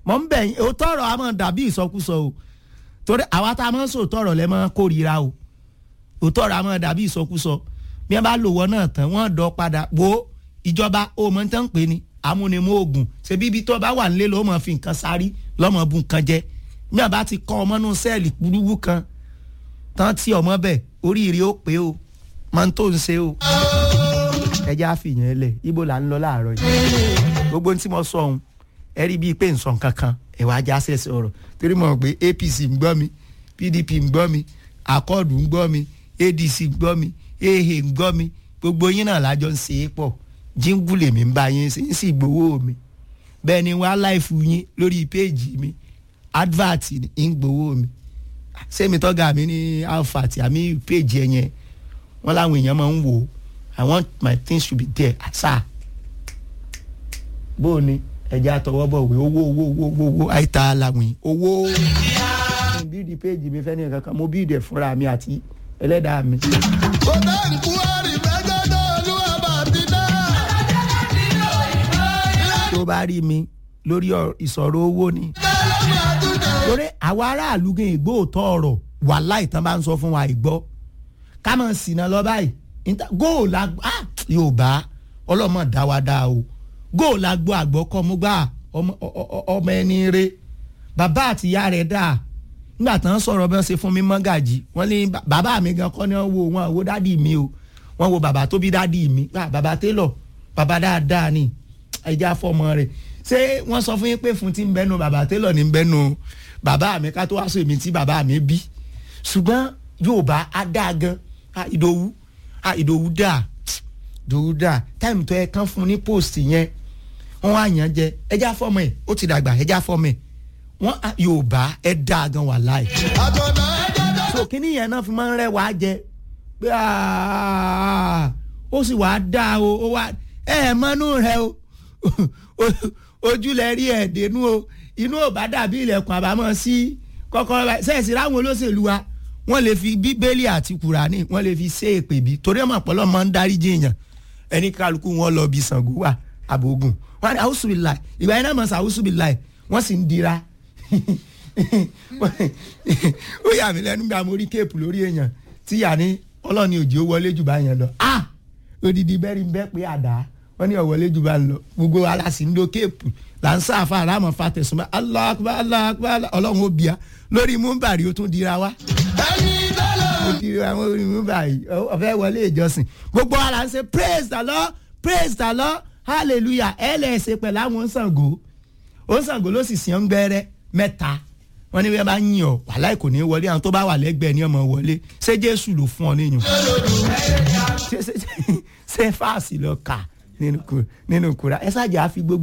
mọ̀ ń bẹ̀ yín òótọ́ ọ̀rọ̀ a máa dàbí ìsọkúsọ o torí àwa tá a máa ń sòótọ́ ọ̀rọ̀ lẹ́ máa kórìíra o òótọ́ ọ̀rọ̀ a máa dàbí ìsọkúsọ bí wọ́n bá lò wọ́n náà tán wọ́n dọ̀ padà wo ìjọba ó mọ̀ ń tán pé ni amúnimú oògùn ṣe bíbí tó bá wà nílé ló mọ̀ fi nǹkan sárí lọ́mọ bu nǹkan jẹ bí wọ́n bá ti kọ́ ọmọ nù sẹ́ẹ̀lì kúrúwú kan tán tí ọmọ bẹ̀ oríire ó pé o máa ń tó ń ṣe o ẹjẹ́ àfihàn ẹlẹ̀ ibo là ń lọ láàárọ̀ yìí gbogbo tí mo sọ ohun ẹ rí bíi pé n sọ nǹkan kan ẹ̀wà ajá ṣẹ̀ṣẹ̀ ọ̀rọ̀ torí mo mọ̀ pé APC ń gbọ́ mi PDP ń gbọ́ mi akọ́ọ̀dù ń gbọ́ mi ADC ń gbọ́ mi ehe ń gbọ́ mi gbogbo yín náà lájọ ń ṣe é pọ̀ jíngù lèmi ń bá yín ṣe ń sì gbowó mi bẹ́ẹ̀ ni wá láìfù yín lórí péèjì mi advert ń gbowó mi sẹ́mi tọ́gà mi ní alpha tí àmì péèjì ẹ̀ yẹn wọ́n láwọn èèyàn máa ń wò ó I want my things to be there àṣà bó o ní ẹja àtọwọ́ bọ̀ wé owó owó owó owó owó àìta làwìn owó mo bíìdì péèjì mi fẹ́ ní kankan mo bíìdì ẹ̀ fúnra mi àti ẹlẹ́dàá mi. kò dé nkúwárì mẹ́jọ́dọ̀ olúwa bàbí náà. tó bá rí mi lórí ìsọ̀rọ̀ owó ni torí àwa aráàlú gan ìgbó òótọ́ ọ̀rọ̀ wàhálà ìtàn bá ń sọ fún wa ìgbọ́ ká mọ̀ sínà lọ báyìí góòlù ah yorùbá ọlọ́mọ dá wa dá o góòlù agbó àgbọ̀ kọ́ mú gbà ọmọ ẹni rẹ bàbá àti ìyá rẹ̀ dà nígbà tán sọ̀rọ̀ bí wọ́n ṣe fún mi mọ́gàjì wọ́n ní bàbá mi gan kọ́ ni wọ́n wo wọn wo dádì mi o wọ́n wo bàbá tó bí dádì mi bàbá télọ̀ bàbá dáadáa ni ẹja fọmọ rẹ̀ ṣé wọ́n sọ fún yín pé fún ti ń bẹ́nu bàbá télọ̀ ní bẹ́nu bàbá mi ká tó wá sọ èmi tí bàbá mi bí ṣùgbọ́n yorùbá á dáa gan ìdòwú ah ìdòwú dà ìdòwú dà táìmù tó yẹ kán fún ní post yẹn wọn wá yàn jẹ ẹjá fọmọ ẹ ó ti dàgbà ẹjá fọmọ ẹ wọn yorùbá ẹ dá gan wà láì. àtọ̀nà ẹ̀jẹ̀ so kíní yẹn náà fi máa ń rẹ wàá jẹ pé ó sì wàá dá o ó wá ẹ ẹ mọ́nú rẹ o ojúlẹ̀ rí ẹ̀ dénú o inú ò bá dàbí ilẹ̀kùn àbámọ̀ sí kọ́kọ́rọ́ sẹ́ẹ̀sì ráwọn olóṣèlú wa wọ́n lè fi bíbélì àti kùránì wọ́n lè fi ṣe èpè bí torí ọmọ ọ̀pọ̀lọ́ máa ń dárí jìyàn ẹni kálukú wọn lọ bí Ṣàngó wà àbògùn wọn ni àwùsù bíi láì ìgbà yẹn náà mọ̀ sí àwùsù bíi láì wọ́n sì ń dira ó yà mí lẹ́nu gba mo rí kéèpù lórí èèyàn tí yà ní ọlọ́ni òjì ó wọlé jù bá yẹn lọ ah odidi bẹ́ẹ̀rì ń bẹ́ pé àdá wọ́n ní ọ̀wọ́lé jù bá ń lọ gbogbo aláṣì ń lo kéèpù là ń sáfà aláàmọ̀ fa tẹ̀sùn bá Allahu Akbar Allahu Akbar ọlọ́run ó bíà lórí múmbàrí ó tún dira wá ẹ̀yin tẹ́lẹ̀. mo ti àwọn orin báyìí ọ̀fẹ́ wọlé ìjọsìn gbogbo ara ń ṣe praise the lord praise the lord hallelujah ẹ lè ṣe pẹ̀lú àwọn Ṣàngó Ṣàngó ló sì sìn ọ́n gbẹ́rẹ́ mẹ́ta wọ́n ní bí wọ́n bá yìn ọ́ wàhálà kò ní wọlé àwọn tó bá wà lẹ́gbẹ̀ẹ́ ní ọmọ wọlé ṣé Jésù ló fún ọ níyàn ṣé fáàsì lọ kà nínú kura ẹ ṣáàjà á fi gbogbo.